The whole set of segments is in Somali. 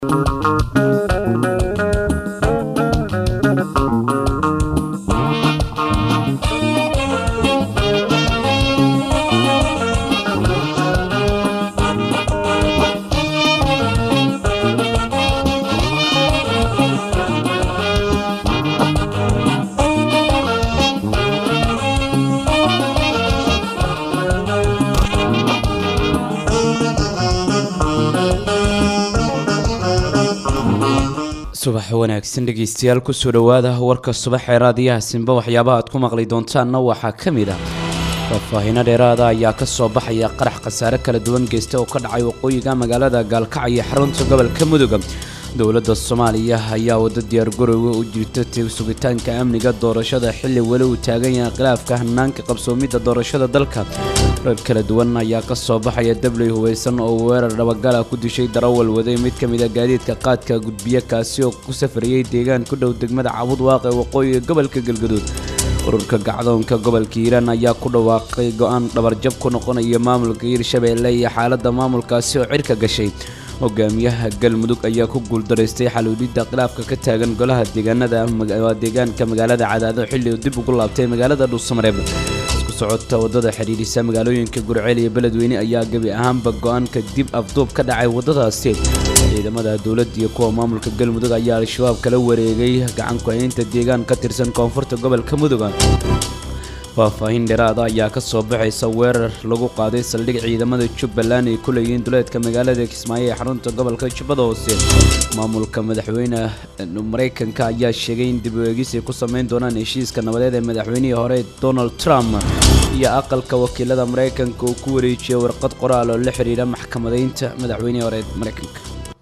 subax wanaagsan dhegeystayaal kusoo dhowaada warka subax ee raadiyaha simba waxyaabaha aad ku maqli doontaanna waxaa ka mid ah faahfaahino dheeraada ayaa ka soo baxaya qarax khasaare kala duwan geysta oo ka dhacay waqooyiga magaalada gaalkacyo xarunta gobolka mudug dowladda soomaaliya ayaa waddo diyaargarowga u jirta sugitaanka amniga doorashada xilli weli uu taagan yahay khilaafka hanaanka qabsoomidda doorashada dalka rar kala duwan ayaa ka soo baxaya dabley hubaysan oo weerar dhabagala ku dishay darawal waday mid ka mid a gaadiidka qaadka gudbiya kaasi oo ku safariyey deegaan ku dhow degmada cabud waaq ee waqooyiga gobolka galgaduud ururka gacdoonka gobolka hiiraan ayaa ku dhawaaqay go-aan dhabarjab ku noqonaya maamulka hiirshabeelle iyo xaaladda maamulkaasi oo cirka gashay hogaamiyaha galmudug ayaa ku guuldaraystay xaluulidda khilaafka ka taagan golaha deegaanada waa deegaanka magaalada cadaado xilli uu dib ugu laabtay magaalada dhuusamareeb isku socodta waddada xidhiidhisa magaalooyinka gurceel iyo beledweyne ayaa gebi ahaanba go-aanka dib afduub ka dhacay waddadaasi ciidamada dowladda iyo kuwa maamulka galmudug ayaa al-shabaab kala wareegay gacan ku-haynta deegaan ka tirsan koonfurta gobolka mudug faahfaahin dheeraada ayaa ka soo baxaysa weerar lagu qaaday saldhig ciidamada jubbaland ay ku leeyihiin duleedka magaalada kismaayo ee xarunta gobolka jubbada hoose maamulka madaxweyne maraykanka ayaa sheegay in dib u eegis ay ku samayn doonaan heshiiska nabadeed ee madaxweynihii hore donald trump iyo aqalka wakiilada maraykanka uu ku wareejiyay warqad qoraal oo la xidhiidha maxkamadaynta madaxweynihii hore ee maraykanka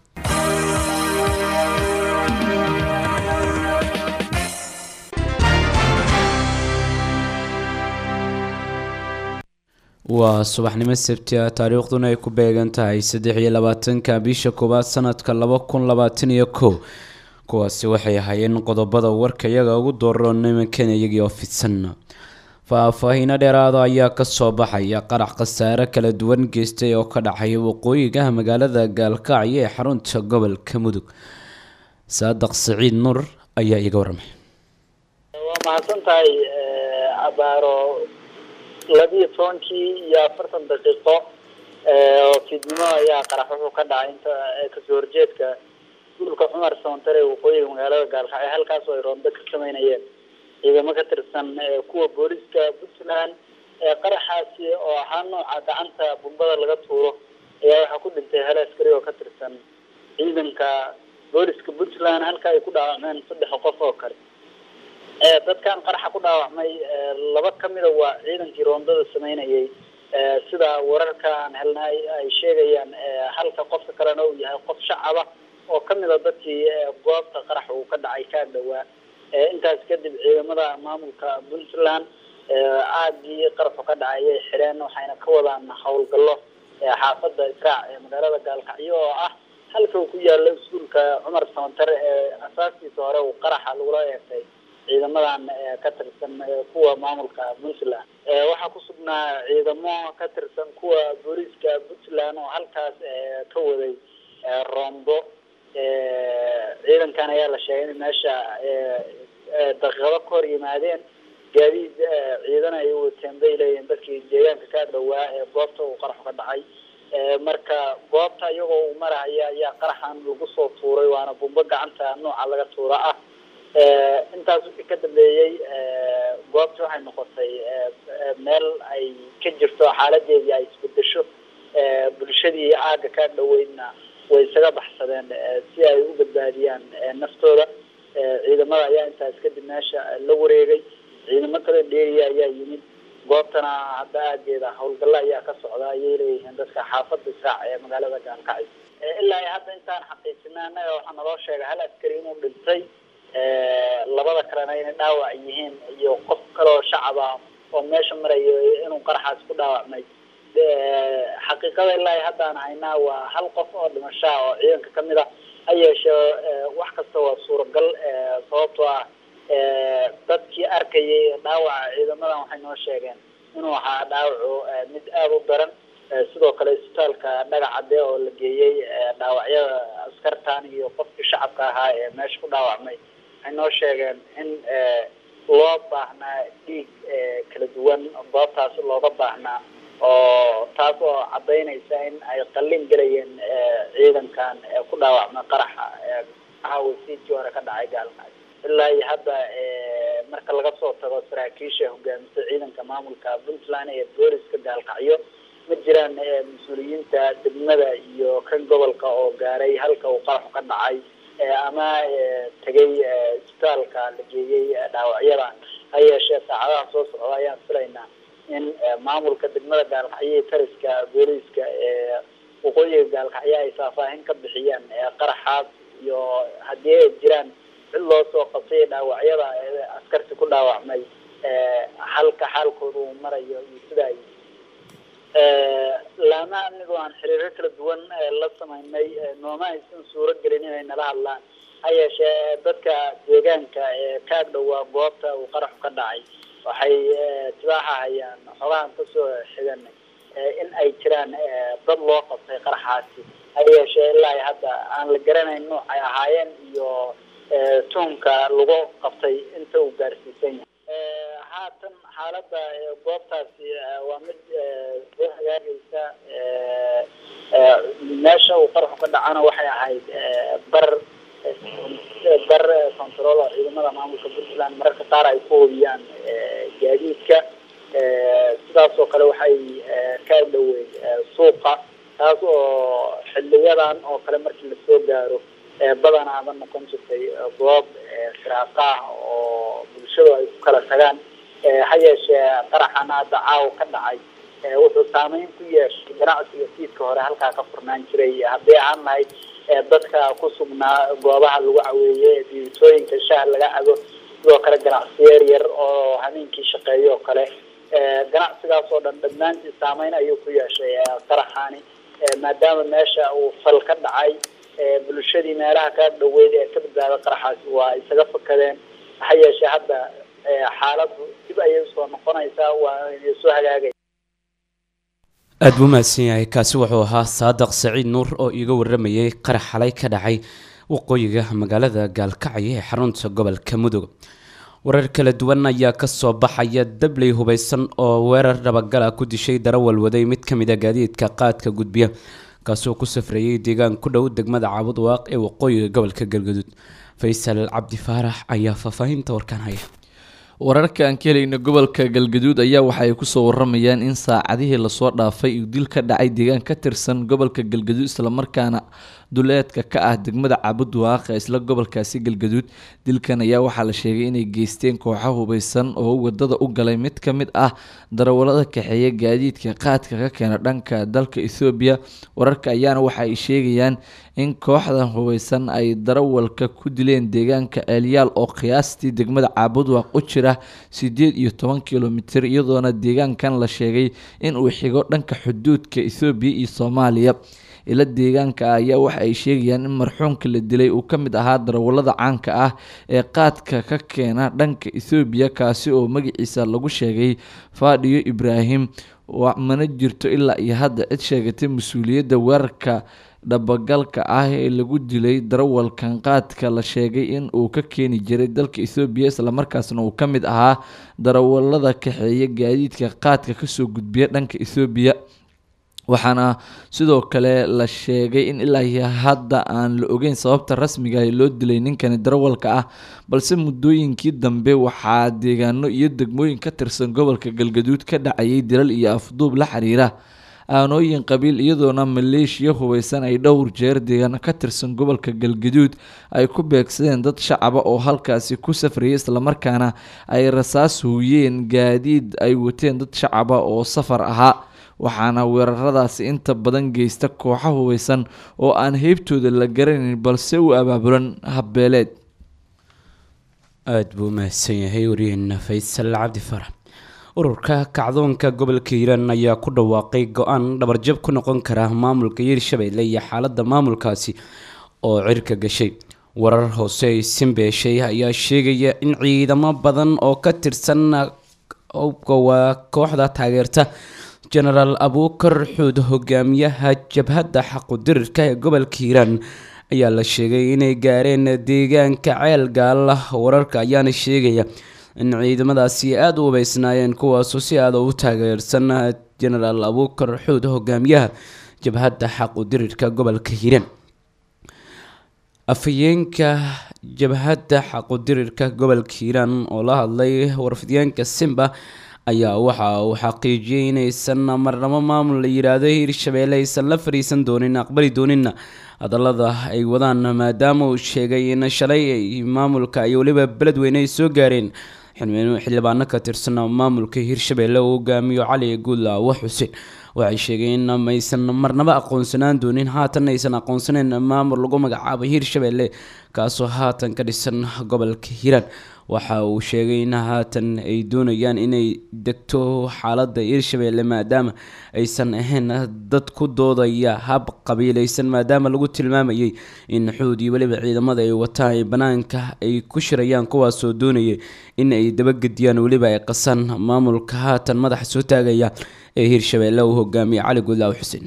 waa subaxnimo sabtia taariikhduna ay ku beegan tahay saddex iyo labaatanka bisha koowaad sanadka laba kun labaatan iyo kow kuwaasi waxay ahaayeen qodobada warka iyaga ugu dooro nimankan iyagii oo fidsan faahfaahiino dheeraada ayaa kasoo baxaya qarax khasaare kala duwan geystay oo ka dhacay waqooyigaha magaalada gaalkacyo ee xarunta gobolka mudug saadaq saciid nuur ayaa iiga waramay waa mahadsan tahay abaaro labiyo tobankii iyo afartan daqiiqo oo fiidnimo ayaa qarax wuxuu ka dhacay inta kasoo horjeedka gurulka cumar samantare ee waqooyiga magaalada gaalkacyo halkaas oo ay roomdo ka sameynayeen ciidamo ka tirsan kuwa booliska puntland qaraxaasi oo ahaa nooca gacanta bumbada laga tuuro ayaa waxaa ku dhintay hal askari oo ka tirsan ciidanka booliska puntland halka ay ku dhaawacmeen saddex qof oo kale dadkan qaraxa ku dhaawacmay laba kamida waa ciidankii roondada sameynayay sida wararka aan helnay ay sheegayaan halka qofka kalena uu yahay qof shacaba oo kamida dadkii goobta qarax uu ka dhacay ka dhawaa intaas kadib ciidamada maamulka puntland aagii qaraxu ka dhacay ayay xidheen waxayna ka wadaan howlgallo xaafada israac ee magaalada gaalkacyo oo ah halka uu ku yaalo iskuulka cumar samantare ee asaaskiisa hore uu qaraxa lagula eegtay ciidamadan ka tirsan kuwa maamulka puntland waxaa ku sugnaa ciidamo ka tirsan kuwa booliiska puntland oo halkaas ka waday roombo ciidankan ayaa la sheegay in meesha daqiiqado ka hor yimaadeen gaadiid ciidan ay wateen bay leeyihiin dadkii deegaanka ka dhawaa ee goobta uu qaraxu ka dhacay marka goobta iyagoo uu maraya ayaa qaraxan lagu soo tuuray waana bumbo gacanta nooca laga tuura ah intaas wixii ka dambeeyey goobtii waxay noqotay meel ay ka jirto xaaladeedii ay isbedesho bulshadii aaga ka dhaweydna way isaga baxsadeen si ay u badbaadiyaan naftooda ciidamada ayaa intaas kadib meesha la wareegay ciidamo kale dheeriya ayaa yimid goobtana hadda aageeda howlgallo ayaa ka socda ayay leeyihiin dadka xaafada saac ee magaalada gaalkacyo ilaa iyo hadda intaan xaqiijinay annaga waxaa naloo sheegay hal askari inuu dhintay labada kalena inay dhaawac yihiin iyo qof kaleoo shacab ah oo meesha marayo inuu qaraxaas ku dhaawacmay xaqiiqada ilaa haddaan haynaa waa hal qof oo dhimashaa oo ciidanka kamid a ha yeeshe wax kasta waa suuragal sababtoo ah dadkii arkayay dhaawaca ciidamadan waxay noo sheegeen inuu ahaa dhaawacu mid aada u daran sidoo kale isbitaalka dhagac cadde oo la geeyey dhaawacyada askarta ciidankan iyo qofkii shacabka ahaa ee meesha ku dhaawacmay waxay noo sheegeen in loo baahnaa dhiig kala duwan goobtaas looga baahnaa oo taas oo cadaynaysa in ay qalin gelayeen ciidankan ku dhaawacmay qaraxa caawa hore ka dhacay gaalkaas ilaa iyo hadda marka laga soo tago saraakiisha hogaamisa ciidanka maamulka puntland ee booliska gaalkacyo ma jiraan mas-uuliyiinta degmada iyo kan gobolka oo gaaray halka uu qaraxu ka dhacay ama tegay isbitaalka la geeyey dhaawacyadan ha yeeshee saacadaha soo socda ayaan filaynaa in maamulka degmada gaalkacyo iyo tariska booliiska ee waqooyiga gaalkacyo ay faahfaahin ka bixiyaan qaraxaas iyo haddii ay jiraan cid loo soo qabtay dhaawacyada askarti ku dhaawacmay halka xaalkooda uu marayo iyo sida ay laamaha anigo aan xiriiro kala duwan la samaynay nooma aysan suuro gelin inay nala hadlaan ha yeeshee dadka deegaanka ee ka agdhowaa goobta uu qaraxu ka dhacay waxay tibaaxa hayaan xogahan kasoo xiganay in ay jiraan dad loo qabtay qaraxaasi ha yeeshee ilaa hadda aan la garanayn nooc ay ahaayeen iyo tuhumka lagu qabtay inta uu gaarsiisan yahay haatan xaaladda goobtaasi waa mid soo hagaagaysa meesha uu qaraxu ka dhacana waxay ahayd bar bar control oo ciidamada maamulka puntland mararka qaar ay ku hubiyaan gaadiidka sidaas oo kale waxay ka dhowey suuqa taas oo xiliyadan oo kale markii lasoo gaaro badanaaba noqon jirtay goob firaaqa ah oo bulshadu ay ku kala tagaan ha yeeshee qaraxana hadda caawa ka dhacay wuxuu saameyn ku yeeshay ganacsiga fiidka hore halkaa ka furnaan jiray hadday ahaan lahayd dadka ku sugnaa goobaha lagu caweeye diibitooyinka shaah laga cabo sidoo kale ganacsiyo yar yar oo habeenkii shaqeeyo oo kale ganacsigaas oo dhan dhammaantii saameyn ayuu ku yeeshay qaraxaani maadaama meesha uu fal ka dhacay bulshadii meelaha ka dhaweyd ee ka badbaada qaraxaasi waa isaga fakadeen ha yeeshee hadda xaaladu dib ayay usoo noqonaysaa waa soo hagaagay aada buu mahadsan yahay kaasi wuxuu ahaa saadiq saciid nuur oo iiga waramayay qarax xalay ka dhacay waqooyiga magaalada gaalkacyo ee xarunta gobolka mudug warar kala duwan ayaa kasoo baxaya dabley hubeysan oo weerar dhabagala ku dishay darawal waday mid ka mid a gaadiidka qaadka gudbiya kaasoo ku safreeyay deegaan ku dhow degmada caabud waaq ee waqooyiga gobolka galgaduud faysal cabdi faarax ayaa faahfaahinta warkaan haya wararka aan ka helayna gobolka galgaduud ayaa waxa ay kusoo waramayaan in saacadihii lasoo dhaafay uu dil ka dhacay deegaan ka tirsan gobolka galgaduud islamarkaana duleedka ka ah degmada caabud waaqa isla gobolkaasi galgaduud dilkan ayaa waxaa la sheegay inay geysteen kooxo hubeysan oo wadada u galay mid ka mid ah darawalada kaxeeya gaadiidka qaadka ka keena dhanka dalka ethoobiya wararka ayaana waxa ay sheegayaan in kooxdan hubeysan ay darawalka ku dileen deegaanka ceelyaal oo qiyaastii degmada caabud waaq u jira sideed iyo toban kilomitir iyadoona deegaankan la sheegay in uu xigo dhanka xuduudka ethoobiya iyo soomaaliya ila deegaanka ah ayaa waxa ay sheegayaan in marxuumka la dilay uu ka mid ahaa darawalada caanka ah ee qaadka ka keena dhanka ethoobiya kaasi oo magaciisa lagu sheegay faadhiyo ibraahim mana jirto ilaa iyo hadda cid sheegatay mas-uuliyadda weerarka dhabagalka ah ee lagu dilay darawalkan qaadka la sheegay in uu ka keeni jiray dalka ethoobiya islamarkaasna uu ka mid ahaa darawalada kaxeeya gaadiidka qaadka kasoo gudbiya dhanka ethoobiya waxaana sidoo kale la sheegay in ilaa iyo hadda aan la ogeyn sababta rasmiga ah loo dilay ninkani darawalka ah balse muddooyinkii dambe waxaa deegaano iyo degmooyin ka tirsan gobolka galgaduud ka dhacayay dilal iyo afduub la xiriira aanooyin qabiil iyadoona maleeshiya hubeysan ay dhowr jeer deegaano ka tirsan gobolka galgaduud ay ku beegsadeen dad shacaba oo halkaasi ku safrayay islamarkaana ay rasaas huuyeen gaadiid ay wateen dad shacaba oo safar ahaa waxaana weeraradaasi inta badan geysta kooxo hubeysan oo aan heybtooda la garanayn balse u abaabulan habbeeleed aada buu mahadsan yahay waryaheena faysal cabdi farax ururka kacdoonka gobolka hiiraan ayaa ku dhawaaqay go-aan dhabarjab ku noqon kara maamulka hiirshabeelle iyo xaaladda maamulkaasi oo cirka gashay warar hoose ay simbeeshay ayaa sheegaya in ciidamo badan oo ka tirsan waa kooxda taageerta genaraal abuukar xuud hogaamiyaha jabhadda xaqudirirka ee gobolka hiiraan ayaa la sheegay inay gaareen deegaanka ceel gaala wararka ayaana sheegaya in ciidamadaasi aada u hubeysnaayeen kuwaasoo si aada u taageersan genaraal abuukar xuud hogaamiyaha jabhadda xaqu dirirka gobolka hiiraan afhayeenka jabhadda xaqudirirka gobolka hiiraan oo la hadlay warfidyaanka simba ayaa waxa uu xaqiijiyey inaysan marnabo maamul la yiraahdo hiirshabeelle aysan la fariisan doonin aqbali doonina hadallada ay wadaan maadaama uu sheegay in shalay maamulka iyo weliba beledweyne ay soo gaareen xildhibaano ka tirsan maamulka hiirshabeelle uu hogaamiyo cali guudlaawo xuseen waxay sheegeen in maysan marnaba aqoonsanaan doonin haatan aysan aqoonsaneyn maamul lagu magacaabo hiirshabeelle kaasoo haatan ka dhisan gobolka hiiraan waxa uu sheegay in haatan ay doonayaan inay degto xaaladda hiirshabeelle maadaama aysan ahayn dad ku doodaya hab qabiilaysan maadaama lagu tilmaamayay in xuud iyo weliba ciidamada ay wataan ay banaanka ay ku shirayaan kuwaasoo doonaya in ay dabagediyaan weliba ay qasaan maamulka haatan madaxa soo taagaya ee hiirshabeelle uu hogaamiye cali guudlaaw xuseen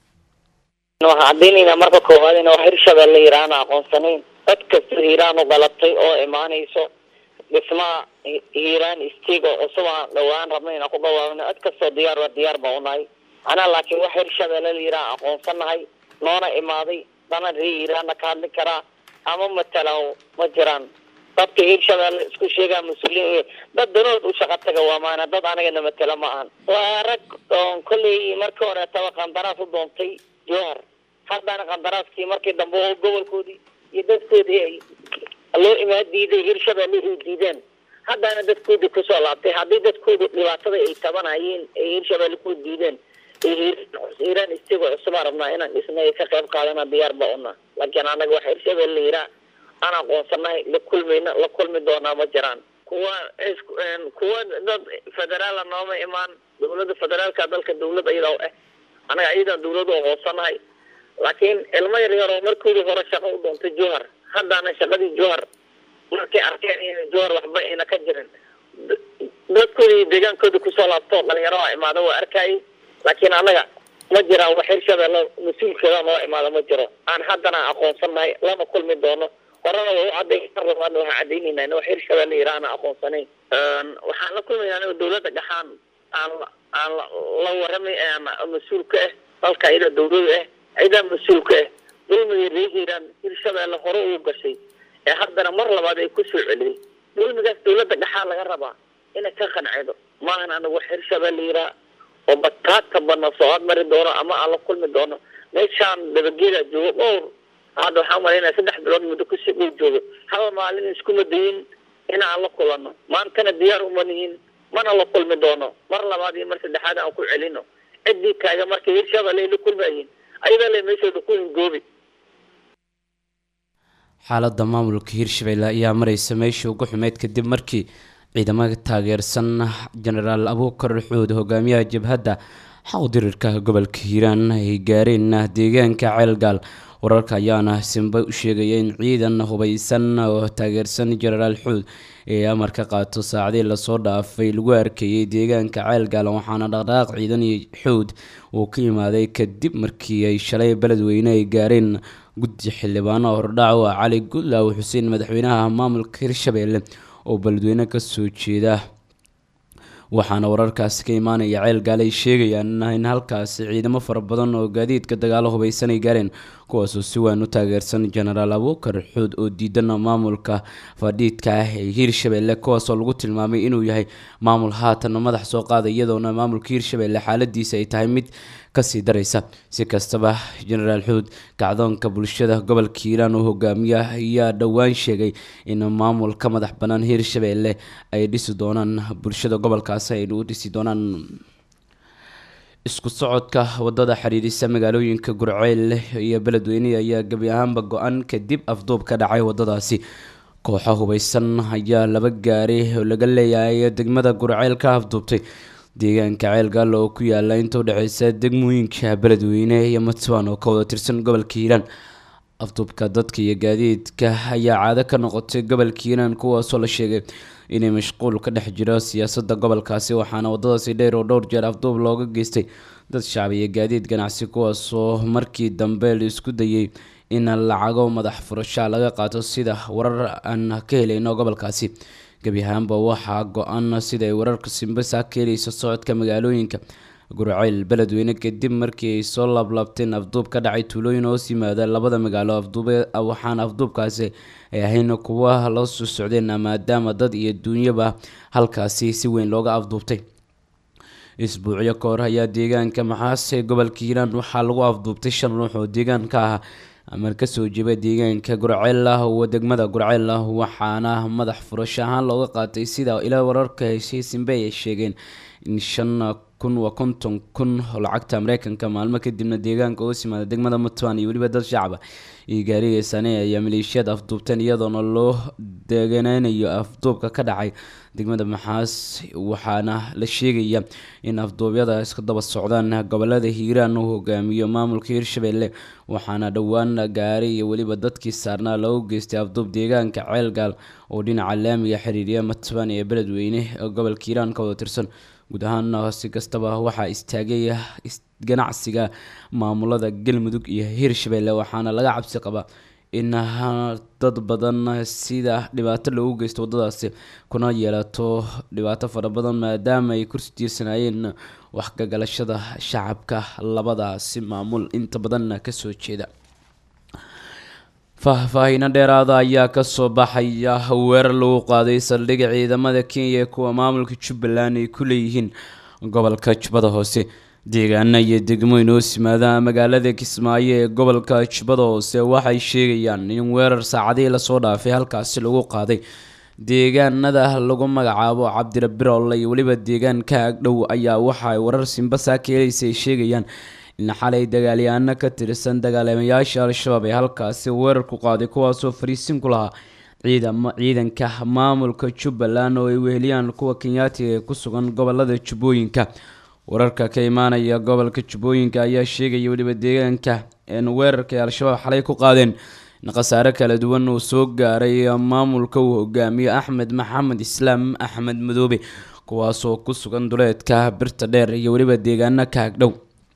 waxaan cadaynaynaa marka koowaad in hiirshabeelle hiiraan aqoonsanayn cod kasta hiiraan u galatay oo imaanayso dhismaha hiiraan istigo cusub aan dhawaan rabna inaan ku dhawaabno cod kastoo diyaar wa diyaar baa unahay anaa laakiin wax hiirshabeelle la yiraan aqoonsanahay noona imaaday dana ree hiiraanna ka hadli karaa ama matalaw ma jiraan dadka hiirshabeelle isku sheegaa mas-uuliin dad danood u shaqa taga waa maana dad anagana matala ma ahan waa rag oon kolley markii horeetaba qandaraas u doontay jowhar haddana qandaraaskii markii dambe oo gobolkoodii iyo dadkoodii ay loo imaan diiday hiirshabeelle ay diideen haddana dadkoodii kusoo laabtay haddii dadkoodu dhibaatada ay tabanayeen ay hiirshabeelle ku diideen hiiraan istigoo cusubaa rabnaa inaan dhisna ka qayb qaadana diyaar ba una laakiin anaga waxa hiirshabeelle yiraa aan aqoonsanahay la kulmayna la kulmi doonaa ma jiraan kuwa kuwa dad federaala nooma imaan dawladda federaalka dalka dawlad ayadoo ah anaga ayadan dawladu aqoonsanahay laakiin ilmo yar yaroo markoodii hore shaqo u doontay jowhar haddana shaqadii jowhar markay arkeen in jowhar waxba ayna ka jirin dadkoodii deegaankooda kusoo laabto dhalinyaro a imaada waa arkayay laakiin anaga ma jiraan wax hiirshabeelle mas-uulkeeda noo imaada ma jiro aan haddana aqoonsanahay lama kulmi doono horena waa u caday marlabaadna waxaan cadaynaynaa in wax hiirshabeelle yiraana aqoonsanayn waxaan la kulmaynaa aniga dawladda dhaxaan aan aan la waramay mas-uul ka ah dalka ayada dawlada ah ayadaa mas-uul ka ah dulmiga ree hiiraan hiirshabeelle hore ugu gashay ee haddana mar labaad ay kusoo celiyay dulmigaas dawladda dhaxaa laga rabaa inay ka qancido maahan anagu wax hiirshabeelle yiraa oo bataata bana soo admari doono ama aan la kulmi doono meeshaan dabageeda joogo dhowr hadda waxaan malaynaya saddex bilood muddo kusii dhow joogo haba maalin iskuma dayin inaan la kulano maantana diyaar uma nihin mana la kulmi doono mar labaad iyo mar saddexaad aan ku celino ciddii taaga marka hiirshabeelle la kulmayin ayadaa le meeshooda ku hingoobi xaaladda maamulka hiirshabeelle ayaa mareysa meeshii ugu xumeyd kadib markii ciidamada taageersan genaraal abuukar xuud hogaamiyaha jabhadda xaqdirirka gobolka hiiraan ay gaareen deegaanka ceelgaal wararka ayaana simbe u sheegaya in ciidan hubeysan oo taageersan genaraal xuud ee amarka qaato saacadii lasoo dhaafay lagu arkayay deegaanka ceelgaal waxaana dhaqdhaqaaq ciidan iyo xuud uu ka imaaday kadib markii ay shalay beledweyne ay gaareen guddi xildhibaano hordhac u ah cali gudlaaw xuseen madaxweynaha maamulka hirshabeelle oo beledweyne kasoo jeeda waxaana wararkaasi ka imaanaya ceelgaal ay sheegayaan in halkaasi ciidamo fara badan oo gaadiidka dagaalo hubeysan ay gaareen kuwaasoo si weyn u taageersan genaraal abuukar xuud oo diidan maamulka fadhiidka ah ee hiirshabeelle kuwaasoo lagu tilmaamay inuu yahay maamul haatan madax soo qaada iyadoona maamulka hiirshabeelle xaaladiisa ay tahay mid kasii dareysa si kastaba genaraal xuud kacdoonka bulshada gobolka hiiraan oo hogaamiya ayaa dhowaan sheegay in maamulka madax banaan hiirshabeelle ay dhisi doonaan bulshada gobolkaasi ay u dhisi doonaan isku socodka wadada xiriirisa magaalooyinka gurceel iyo beledweyne ayaa gebi ahaanba go-an kadib afduub ka dhacay wadadaasi kooxo hubeysan ayaa laba gaari oo laga leeyahay degmada gurceel ka afduubtay deegaanka ceelgaal oo ku yaala inta udhexeysa degmooyinka beledweyne iyo matbaan oo ka wada tirsan gobolka hiiraan afduubka dadka iyo gaadiidka ayaa caado ka noqotay gobolka hiiraan kuwaasoo la sheegay inay mashquul ka dhex jiro siyaasada gobolkaasi waxaana wadadaasi dheer oo dhowr jeer afduub looga geystay dad shacbi iyo gaadiid ganacsi kuwaasoo markii dambe la isku dayay in lacago madax furashaa laga qaato sida warar aan ka helayno gobolkaasi gebi ahaanba waxaa go-an sida ay wararka simbasa ka helayso socodka magaalooyinka gurceyl beledweyne kadib markii ay soo laablaabteen afduub ka dhacay tuulooyin hoos yimaada labada magaalo afduube waxaana afduubkaasi ay ahayn kuwa loo soo socdeen maadaama dad iyo duunyaba halkaasi si weyn looga afduubtay isbuucyo ka hor ayaa deegaanka maxaas ee gobolka hiiraan waxaa lagu afduubtay shan ruux oo deegaanka ah amar kasoo jeeba deegaanka gurceel ah oo degmada gurceel ah waxaana madax furasho ahaan looga qaatay sida ilaa wararka heshay simbe ay sheegeen in shan kun waa konton kun oo lacagta mareykanka maalmo kadibna deegaanka hoos yimaada degmada puntland iyo weliba dad shacaba iyo gaariga sane ayaa maleeshiyada afduubteen iyadoona loo deganeynayo afduubka ka dhacay degmada maxaas waxaana la sheegaya in afduubyada iska daba socdaan gobolada hiiraan uu hogaamiyo maamulka hirshabelle waxaana dhowaan gaari iyo weliba dadkii saarnaa loogu geystay afduub deegaanka ceelgaal oo dhinaca laamiga xiriiriya puntland ee beledweyne ee gobolka hiiraan ka wada tirsan guud ahaan si kastaba waxaa istaagay ganacsiga maamulada galmudug iyo hirshabelle waxaana laga cabsi qabaa in dad badan sida dhibaato loogu geysto wadadaasi kuna yeelato dhibaato fara badan maadaama ay kursi tiirsanayeen wax kagalashada shacabka labadaasi maamul inta badan kasoo jeeda faahfaahiino dheeraada ayaa kasoo baxaya weerar lagu qaaday saldhigga ciidamada kenya ee kuwa maamulka jubbaland ay ku leeyihiin gobolka jubbada hoose deegaana iyo degmooyin hoos yimaada magaalada kismaayo ee gobolka jubbada hoose waxay sheegayaan in weerar saacadihii lasoo dhaafay halkaasi lagu qaaday deegaanada lagu magacaabo cabdirabirol iyo weliba deegaanka agdhow ayaa waxaay warar simbasa ka helaysa ay sheegayaan in xalay dagaalyahaano ka tirsan dagaalamayaasha al-shabaab ee halkaasi weerar ku qaaday kuwaasoo fariisin ku lahaa ciidanka maamulka jubbaland oo ay weheliyaan kuwa kenyaatiga ee ku sugan gobolada jubbooyinka wararka ka imaanaya gobolka jubbooyinka ayaa sheegaya weliba deegaanka een weerarka ay al-shabaab xalay ku qaadeen in khasaare kala duwan uu soo gaaray maamulka uu hogaamiyo axmed maxamed islaam axmed madoobe kuwaasoo ku sugan duleedka birta dheer iyo weliba deegaano ka agdhow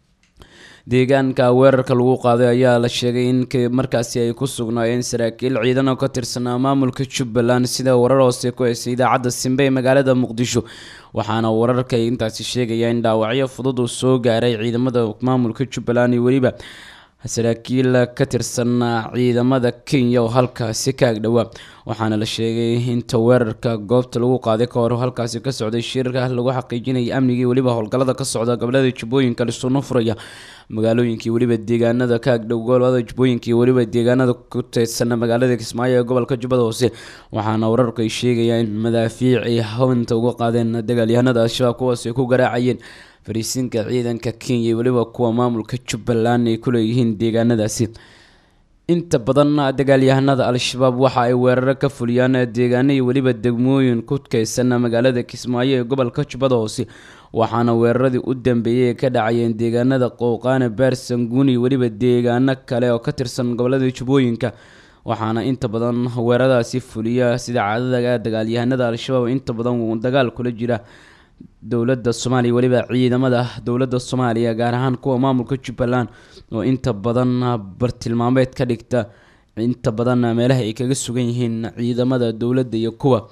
deegaanka weerarka lagu qaaday ayaa la sheegay in markaasi ay ku sugnaayeen saraakiil ciidan oo ka tirsanaa maamulka jubbaland sida warar hoose ku heysay idaacadda simbe ee magaalada muqdisho waxaana wararka intaasi sheegaya in dhaawacyo fudud uu soo gaaray ciidamada maamulka jubbaland iyo weliba saraakiil ka tirsan ciidamada kenya oo halkaasi ka agdhowaa waxaana la sheegay inta weerarka goobta lagu qaaday ka hor halkaasi ka socday shirka lagu xaqiijinaya amnigii weliba howlgallada ka socda gobolada jubbooyinka lisuno furaya magaalooyinkii weliba deegaanada ka agdhow gobolada jubbooyinka iyo weliba deegaanada ku teedsan magaalada kismaayo ee gobolka jubbada hoose waxaana wararku ay sheegayaan in madaafiic ay hawanta uga qaadeen dagaalyahanada al-shabaab kuwaas ay ku garaacayeen fariisinka ciidanka kenya iyo weliba kuwa maamulka jubbaland ay ku leeyihiin deegaanadaasi inta badan dagaalyahanada al-shabaab waxa ay weeraro ka fuliyaan deegaano iyo weliba degmooyin ku keysan magaalada kismaayo ee gobolka jubbada hoose waxaana weeraradii u dambeeyay ka dhacayeen deegaanada qowqaane baarsanguuni iyo weliba deegaano kale oo ka tirsan gobolada jubbooyinka waxaana inta badan weeraradaasi fuliya sida caadada dagaalyahanada al-shabaab inta badan dagaal kula jira dowladda soomaaliya weliba ciidamada dowladda soomaaliya gaar ahaan kuwa maamulka jubbaland oo inta badan bartilmaameed ka dhigta inta badan meelaha ay kaga sugan yihiin ciidamada dowladda iyo kuwa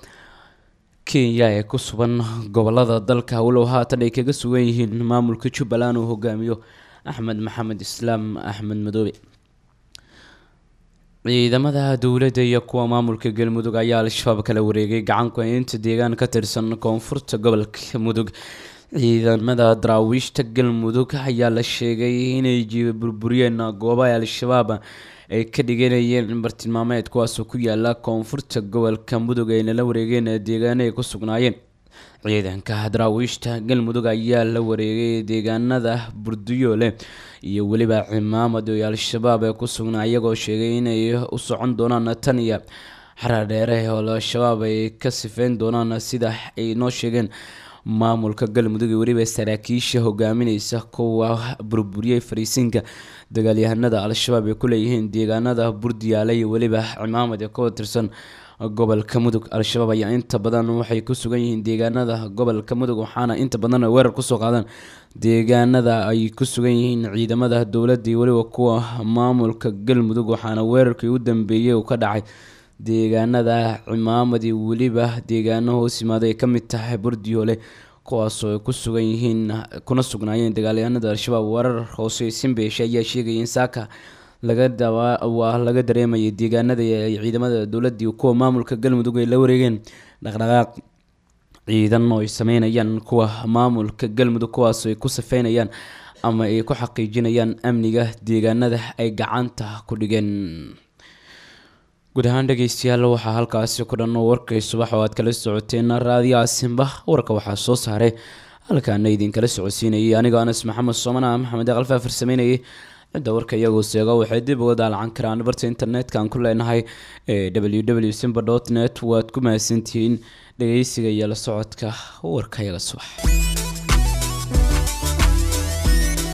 kenya ee ku sugan gobolada dalka walow haatan ay kaga sugan yihiin maamulka jubbaland uu hogaamiyo axmed maxamed islaam axmed madoobe ciidamada dowladda iyo kuwa maamulka galmudug ayaa al-shabaab kala wareegay gacanku inta deegaan ka tirsan koonfurta gobolka mudug ciidamada daraawiishta galmudug ayaa la sheegay inay burburiyeen goobaha al-shabaab ay ka dhiganayeen bartilmaameed kuwaasoo ku yaala koonfurta gobolka mudug ayna la wareegeen deegaano ay ku sugnaayeen ciidanka daraawiishta galmudug ayaa la wareegay deegaanada burduyoole iyo weliba cimaamad oo al-shabaab ee ku sugnaa iyagoo sheegay inay u socon doonaan tan iyo xarar dheere oo al-shabaab ay ka sifeyn doonaan sida ay noo sheegeen maamulka galmudug iyo weliba saraakiisha hogaamineysa kuwa burburiyey fariisinka dagaalyahanada al-shabaab ay ku leeyihiin deegaanada burdiyaale iyo weliba cimaamad ee kuwa tirsan gobolka mudug al-shabaab ayaa inta badan waxay ku sugan yihiin deegaanada gobolka mudug waxaana inta badan weerar kusoo qaadaan deegaanada ay ku sugan yihiin ciidamada dowladda iyo weliba kuwa maamulka galmudug waxaana weerarkii u dambeeyey uu ka dhacay deegaanada cimaamad iyo weliba deegaano hoos yimaada ay kamid tahay burdiyoole kuwaasoo ay ku sugan yihiin kuna sugnaayeen dagaalyahanada al-shabaab weerar hoose simbeeshe ayaa sheegaya in saaka laga dawaa waa laga dareemayay deegaanada ay ciidamada dowladda iyo kuwa maamulka galmudug ay la wareegeen dhaqdhaqaaq ciidan oo ay sameynayaan kuwa maamulka galmudug kuwaasoo ay ku safeynayaan ama ay ku xaqiijinayaan amniga deegaanada ay gacanta ku dhigeen guud ahaan dhegeystayaal waxaa halkaasi ku dhan warkay subax oo aad kala socoteen raadiyaha simba warka waxaa soo saaray halkaana idinkala socodsiinayay anigoo anas maxamed soomana maxamed aqalfaa farsameynayay cidda warka iyagoo seego waxay dib uga daalacan karaan barta internetka aan ku leenahay ee w w simba dot net waad ku mahadsantihiin dhegeysiga iyo la socodka warkayaga subax